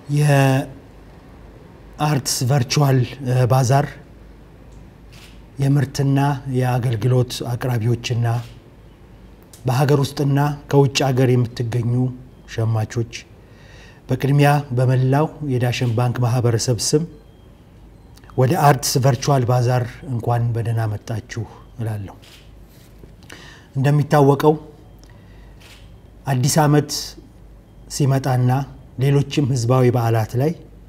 የአርትስ ቨርቹዋል ባዛር የምርትና የአገልግሎት አቅራቢዎችና በሀገር ውስጥና ከውጭ ሀገር የምትገኙ ሸማቾች በቅድሚያ በመላው የዳሽን ባንክ ማህበረሰብ ስም ወደ አርትስ ቨርቹዋል ባዛር እንኳን በደህና መጣችሁ እላለሁ። እንደሚታወቀው አዲስ ዓመት ሲመጣና ሌሎችም ህዝባዊ በዓላት ላይ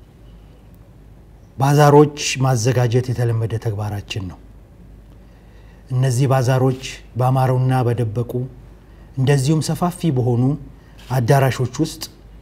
ባዛሮች ማዘጋጀት የተለመደ ተግባራችን ነው። እነዚህ ባዛሮች ባማሩና በደበቁ እንደዚሁም ሰፋፊ በሆኑ አዳራሾች ውስጥ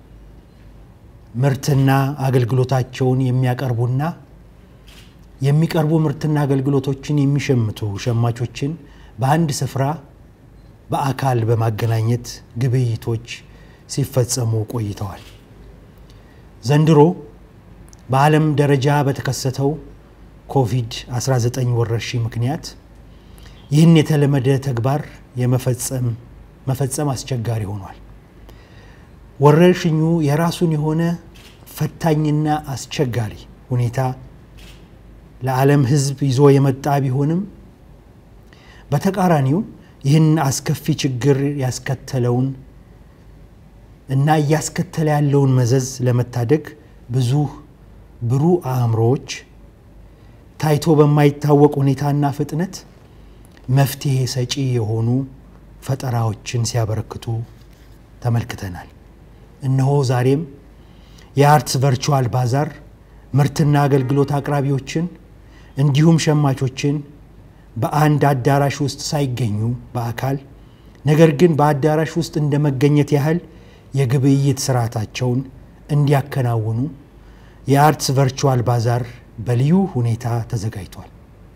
ምርትና አገልግሎታቸውን የሚያቀርቡና የሚቀርቡ ምርትና አገልግሎቶችን የሚሸምቱ ሸማቾችን በአንድ ስፍራ በአካል በማገናኘት ግብይቶች ሲፈጸሙ ቆይተዋል። ዘንድሮ በዓለም ደረጃ በተከሰተው ኮቪድ-19 ወረርሽኝ ምክንያት ይህን የተለመደ ተግባር የመፈጸም መፈጸም አስቸጋሪ ሆኗል። ወረርሽኙ የራሱን የሆነ ፈታኝና አስቸጋሪ ሁኔታ ለዓለም ሕዝብ ይዞ የመጣ ቢሆንም በተቃራኒው ይህን አስከፊ ችግር ያስከተለውን እና እያስከተለ ያለውን መዘዝ ለመታደግ ብዙ ብሩህ አእምሮዎች ታይቶ በማይታወቅ ሁኔታና ፍጥነት መፍትሄ ሰጪ የሆኑ ፈጠራዎችን ሲያበረክቱ ተመልክተናል። እነሆ ዛሬም የአርትስ ቨርቹዋል ባዛር ምርትና አገልግሎት አቅራቢዎችን እንዲሁም ሸማቾችን በአንድ አዳራሽ ውስጥ ሳይገኙ በአካል ነገር ግን በአዳራሽ ውስጥ እንደ መገኘት ያህል የግብይት ስርዓታቸውን እንዲያከናውኑ የአርትስ ቨርቹዋል ባዛር በልዩ ሁኔታ ተዘጋጅቷል።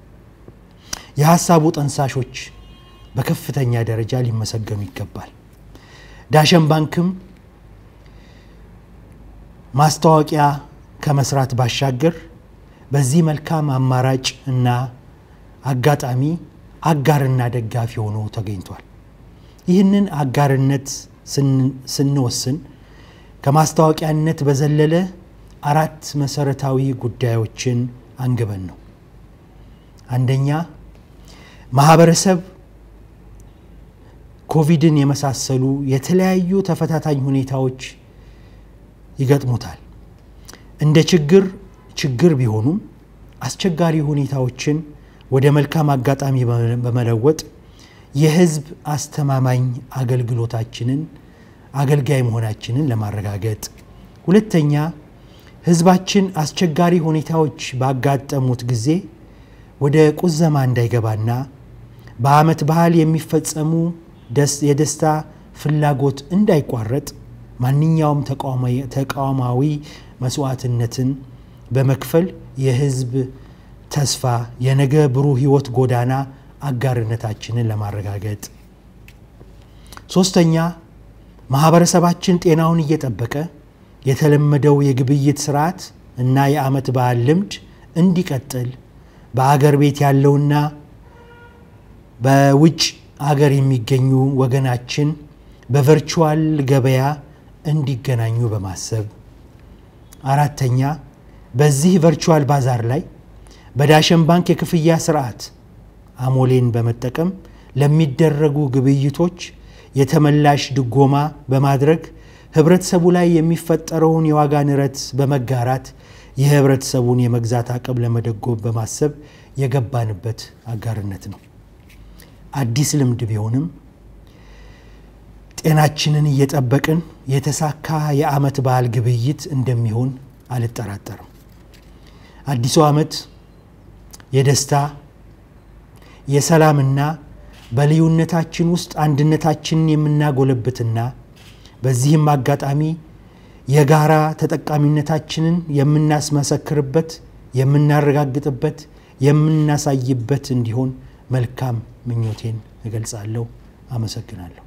የሀሳቡ ጠንሳሾች በከፍተኛ ደረጃ ሊመሰገኑ ይገባል። ዳሸን ባንክም ማስታወቂያ ከመስራት ባሻገር በዚህ መልካም አማራጭ እና አጋጣሚ አጋርና ደጋፊ ሆኖ ተገኝቷል። ይህንን አጋርነት ስንወስን ከማስታወቂያነት በዘለለ አራት መሰረታዊ ጉዳዮችን አንግበን ነው። አንደኛ ማህበረሰብ ኮቪድን የመሳሰሉ የተለያዩ ተፈታታኝ ሁኔታዎች ይገጥሙታል። እንደ ችግር ችግር ቢሆኑም አስቸጋሪ ሁኔታዎችን ወደ መልካም አጋጣሚ በመለወጥ የህዝብ አስተማማኝ አገልግሎታችንን አገልጋይ መሆናችንን ለማረጋገጥ፣ ሁለተኛ ህዝባችን አስቸጋሪ ሁኔታዎች ባጋጠሙት ጊዜ ወደ ቁዘማ እንዳይገባና በዓመት ባህል የሚፈጸሙ የደስታ ፍላጎት እንዳይቋረጥ ማንኛውም ተቋማዊ መስዋዕትነትን በመክፈል የህዝብ ተስፋ የነገ ብሩህ ህይወት ጎዳና አጋርነታችንን ለማረጋገጥ፣ ሶስተኛ ማህበረሰባችን ጤናውን እየጠበቀ የተለመደው የግብይት ስርዓት እና የዓመት በዓል ልምድ እንዲቀጥል በአገር ቤት ያለውና በውጭ አገር የሚገኙ ወገናችን በቨርቹዋል ገበያ እንዲገናኙ በማሰብ አራተኛ በዚህ ቨርቹዋል ባዛር ላይ በዳሸን ባንክ የክፍያ ስርዓት አሞሌን በመጠቀም ለሚደረጉ ግብይቶች የተመላሽ ድጎማ በማድረግ ህብረተሰቡ ላይ የሚፈጠረውን የዋጋ ንረት በመጋራት የህብረተሰቡን የመግዛት አቅም ለመደጎም በማሰብ የገባንበት አጋርነት ነው። አዲስ ልምድ ቢሆንም ጤናችንን እየጠበቅን የተሳካ የዓመት በዓል ግብይት እንደሚሆን አልጠራጠርም። አዲሱ ዓመት የደስታ የሰላምና በልዩነታችን ውስጥ አንድነታችንን የምናጎለብትና በዚህም አጋጣሚ የጋራ ተጠቃሚነታችንን የምናስመሰክርበት፣ የምናረጋግጥበት፣ የምናሳይበት እንዲሆን መልካም ምኞቴን እገልጻለሁ። አመሰግናለሁ።